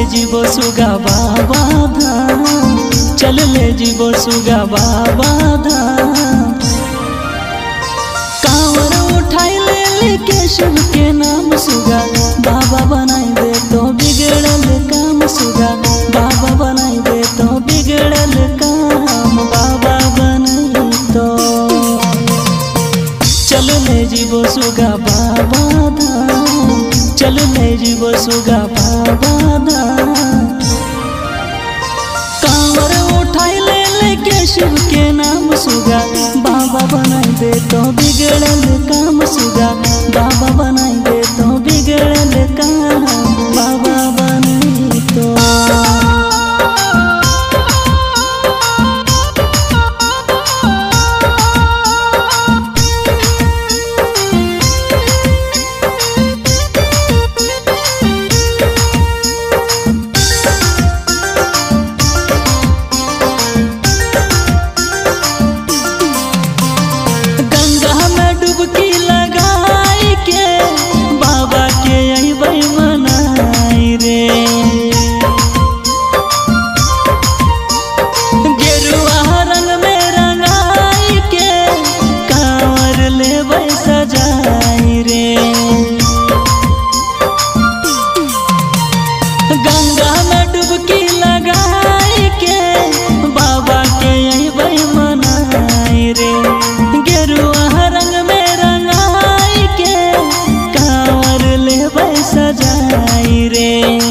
जीवो सुगा बाबा धाम चल ले जीवो सुगा बाबा धाम कांवर उठाई ले लेके शिव के नाम सुगा बाबा बनाई दे तो बिगड़ल काम सुगा बाबा बनाई दे तो बिगड़ल काम बाबा बनाई तो चल ले जीवो सुगा बाबा धाम चल ले जीवो सुगा बाबा धाम कांवर उठाई ले लेके शिव के नाम सुगा बाबा बनाई दे तो बिगड़ल काम सुगा बाबा बनाई दे तो बिगड़ल काम बाबा बनाई तो गंगा में डुबकी लगाई के बाबा के अबे मनाई रे गेरुआ रंग में रंगाई के कांवर लेबै सजाई रे गंगा में डुबकी लगाई के बाबा के अबे मनाई रे गेरुआ रंग में रंगाई के कांवर लेबै सजाई रे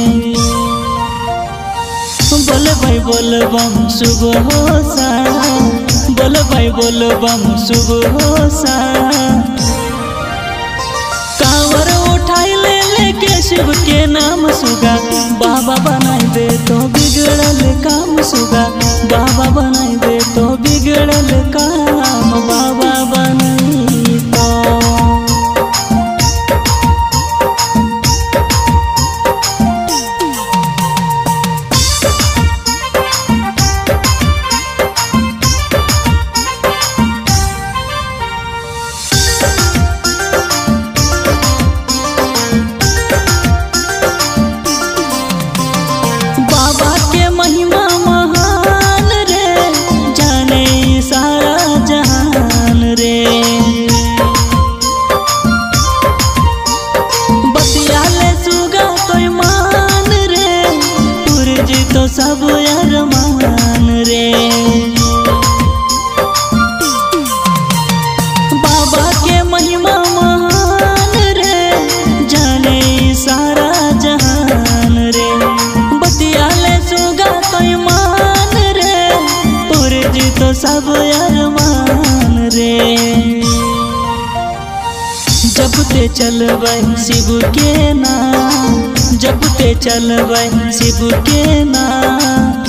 बोल भाई बोल बम शुभ हो सा बोल भाई बोल बम शुभ हो सा कांवर उठाई ले लेके शिव के नाम सुगा बाबा बनाई दे तो बिगड़ल काम सुगा बाबा बनाई दे तो बिगड़ल काम बाबा बनाई तो बाबा के महिमा महान रे जाने सारा जहान रे बतिया ले सुगा तो मान रे पुरज तो सब अरमान रे बाबा के महिमा महान रे जाने सारा जहान रे बतिया ले सुगा तो मान रे पुरज तो सब अरमान रे जपते चलबै शिव के नाम जपते चलबै शिव के नाम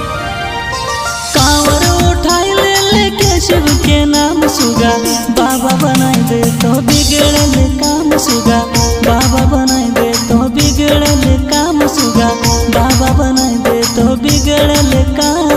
कांवर उठाई ले लेके शिव के नाम सुगा बाबा बनाई दे तो बिगड़ल काम सुगा बाबा बनाई दे तो बिगड़ल काम सुगा बाबा बनाई दे तो बिगड़ल काम